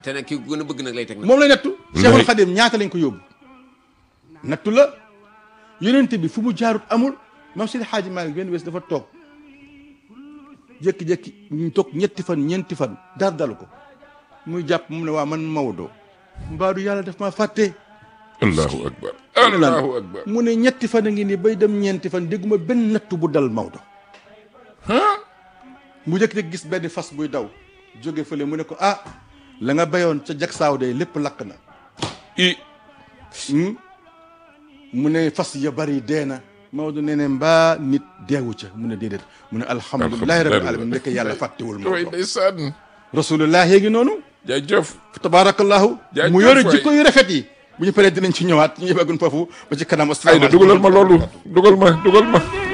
te nag ki ko gën a bëgg nag lay teg nag. moom lay nattu Cheikhul Khadim ñaata lañ ko yóbbu nattu la yonente bi fu mu jaarut amul mam Seydi Hadji Malick benn bés dafa toog jékki-jékki ñu toog ñetti fan ñeenti fan dara dalu ko muy jàpp mu ne waa man Maodo mbaadu yàlla daf maa fàtte allahu akbar mu ne lan allahu akbar mu ne ñetti fan a ngi nii bay dem ñeenti fan dégguma benn nattu bu dal Maodo mu jékki-jékki gis benn fas buy daw jóge fële mu ne ko ah la nga bayoon ca jag saaw de lépp lakk na i Hmm? mu ne fas ya bari dee na Maodo nee ne mbaa nit deewu ca mu ne déedéet mu ne alhamdulilahi rabbil alamin ndekk yàlla fàttewul way Maodo ndeysaan rasulullah yéegi noonu jaajëf fa tabarakallahu Jaajëf mu yore waay. jikko yu rafet yi bu ñu paree dinañ ci ñëwaat ñu yëbagun foofu ba ci kanam ay da dugalal ma loolu dugal ma dugal ma